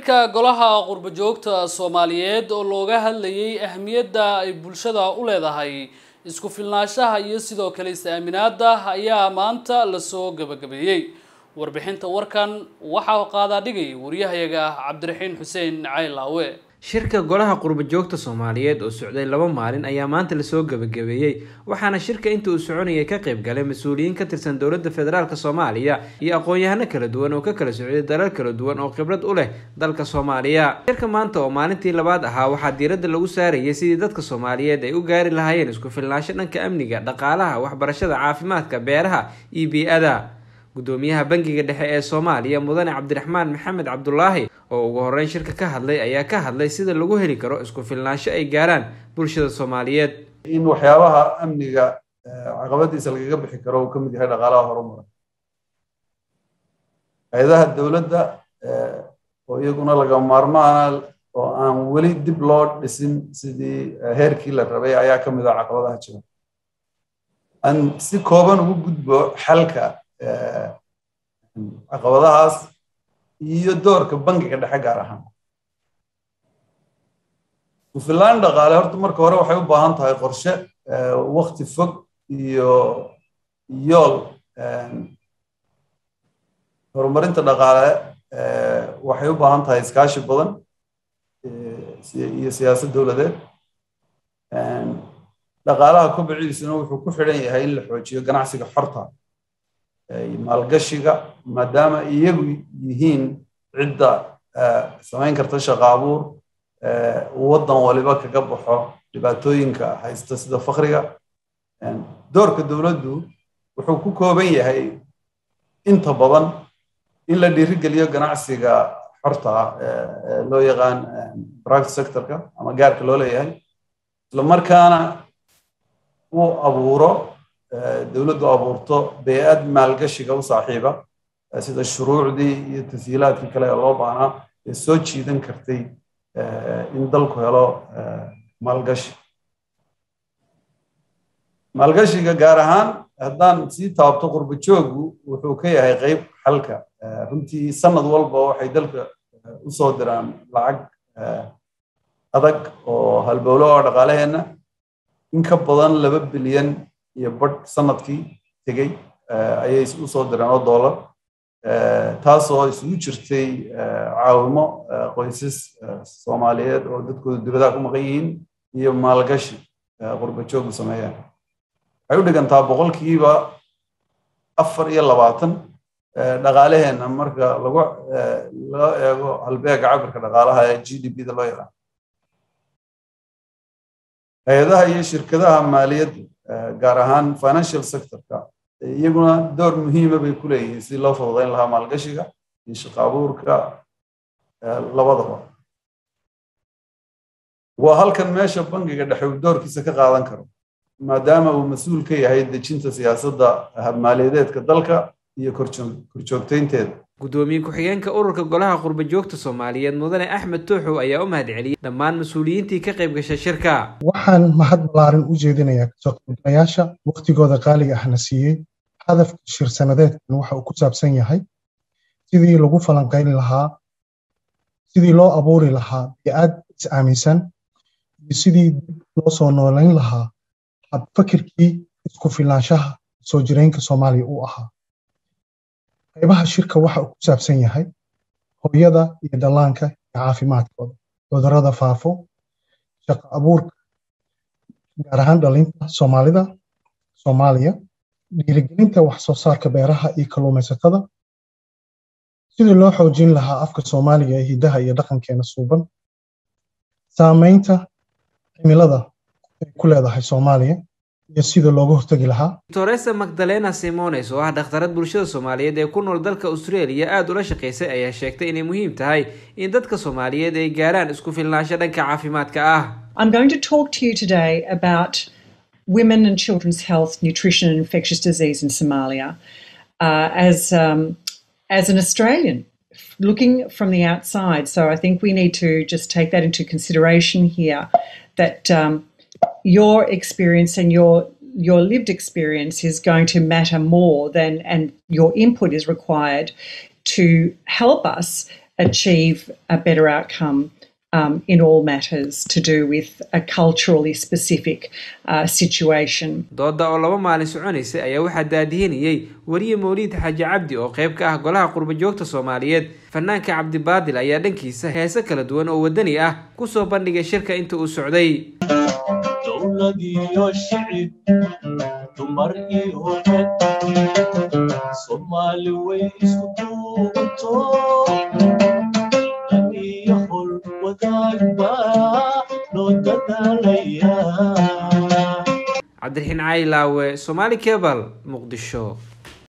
shirka golaha qurbo-joogta soomaaliyeed oo looga hadlayay ahmiyadda ay bulshada u leedahay isku filnaanshaha iyo sidoo kale is-aaminaada ayaa maanta lasoo gabagabeeyey warbixinta warkan waxaa qaadaa dhigay waryahayaga cabdiraxiin xuseen caylaawe shirka golaha qurbo-joogta soomaaliyeed oo socday laba maalin ayaa maanta lasoo gabagabeeyey waxaana shirka inta uu soconayay ka qayb galay mas-uuliyiin ka tirsan dowladda federaalk soomaaliya iyo aqoon-yahano kala duwan oo ka kala socday dalal kala duwan oo khibrad u leh dalka soomaaliya shirka maanta oo maalintii labaad ahaa waxaa diiradda lagu saarayay sidii dadka soomaaliyeed ay u gaari lahaayeen isku filnaansho dhanka amniga dhaqaalaha waxbarashada caafimaadka beeraha iyo bii-ada gudoomiyaha bangiga dhexe ee soomaaliya mudane cabdiraxmaan maxamed cabdulaahi oo ugu horeyn shirka ka hadlay ayaa ka hadlay sida lagu heli karo isku filnaansho ay gaaraan bulshada soomaaliyeed in waxyaabaha amniga caqabadiisa lagaga bixi karo uu ka mid yahay dhaqaalaha horumara hay-adaha dowladda oo iyaguna laga maarmaana oo aan weli dib loo dhisin sidii heerkii la rabay ayaa ka mid ah caqabadaha jira aan si kooban ugu gudbo xalka caqabadahaas iyo doorka bangiga dhexe gaar ahaan kufilaan dhaqaale horta marka hore waxay u baahan tahay qorshe wakti fog iyo yool horumarinta dhaqaale waxay u baahan tahay iskaashi badan iyo siyaasad dowladeed dhaqaalaha kobiciisuna wuxuu ku xidhan yahay in la xoojiyo ganacsiga xorta maalgashiga maadaama iyagu yihiin cidda samayn karta shaqo abuur waddan waliba kaga baxo dhibaatooyinka haysta sida fakriga doorka dowladdu wuxuu ku kooban yahay inta badan in la dhiirigeliyo ganacsiga xorta ah loo yaqaan private sectorka ama gaarka loo leeyahay isla markaana uu abuuro dowladdu abuurto bey-ad maalgashiga u saaxiiba sida shuruucdii iyo tashiilaadkii kale ee loo baahnaa ee soo jiidan kartay in dalku helo maalgashi maalgashiga gaar ahaan haddaan sii taabto qurbo jooggu wuxuu ka yahay qeyb xalka runtii sanad walba waxay dalka u soo diraan lacag adag oo halbowlo oo dhaqaalaheenna in ka badan laba bilyan iyo badh sanadkii tegey ayay u soo direen oo dollar taasoo isugu jirtay caawimo qoysas soomaaliyeed oo dadkooda dibadaha ku maqan yihiin iyo maalgashi qurba joogu sameeyaan waxay u dhigantaa boqolkiiba afar iyo labaatan dhaqaalaheenna marka lagu loo eego halbeega cabirka dhaqaalaha ee g d p da loo yaqaan hay-adaha iyo shirkadaha maaliyadda gaar ahaan financial sectorka iyaguna door muhiima bay ku leeyihiin sidii loo fududayn lahaa maalgashiga iyo shaqo abuurka labadaba waa halkan meesha bangiga dhexe uu doorkiisa ka qaadan karo maadaama uu mas-uul ka yahay dejinta siyaasadda habmaaliyadeedka dalka iyo korjoogtaynteeda gudoomiye ku-xigeenka ururka golaha qurbo-joogta soomaaliyeed mudane axmed tuuxow ayaa u mahadceliyey dhammaan mas-uuliyiintii ka qayb gashay shirka waxaan mahad ballaaran u jeedinayaa kasoo qaybgalayaasha wakhtigooda qaaliga ahna siiyey hadafka shir sanadeedkan waxa uu ku saabsan yahay sidii lagu falanqayn lahaa sidii loo abuuri lahaa bi-aad is-aaminsan iyo sidii dib loo soo noolayn lahaa habfakirkii isku filnaanshaha soo jireenka soomaaliya uu ahaa qaybaha shirka waxa uu ku saabsan yahay hooyada iyo dhallaanka iyo caafimaadkooda cudurrada faafo shaqo abuurka gaar ahaan dhalinta soomaalida soomaaliya dhiirigelinta wax soo saarka beeraha iyo kalluumaysatada sidii loo xoojin lahaa afka soomaaliga ee hiddaha iyo dhaqankeena suuban saamaynta cimilada ay ku leedahay soomaaliya iyo sida looga hortegi lahaa toresa magdalena simones oo ah dhakhtarad bulshada soomaaliyeed ee ku nool dalka australia aada ula shaqaysay ayaa sheegtay inay muhiim tahay in dadka soomaaliyeed ay gaaraan isku filnaansho dhanka caafimaadka ah I'm going to talk to you today about women and children's health, nutrition, and infectious disease in Somalia. Uh, as um, as an Australian, looking from the outside, so I think we need to just take that into consideration here. That um, your experience and your your lived experience is going to matter more than, and your input is required to help us achieve a better outcome um, in all matters to do with a culturally specific uh, situation. dooda oo laba maalin soconaysay ayaa waxaa daadihinayey weriye mawliid xaaji cabdi oo qayb ka ah golaha qurbajoogta soomaaliyeed fanaanka cabdibaadil ayaa dhankiisa heese kala duwan oo wadani ah kusoo bandhigay shirka inta uu socday dowlad iyo shicib dumar iyo rag soomaali way isku duubanto dan iyo hol wadaag baa loo dadaalaya cabdiraxiin caylaawe somaali kebal muqdisho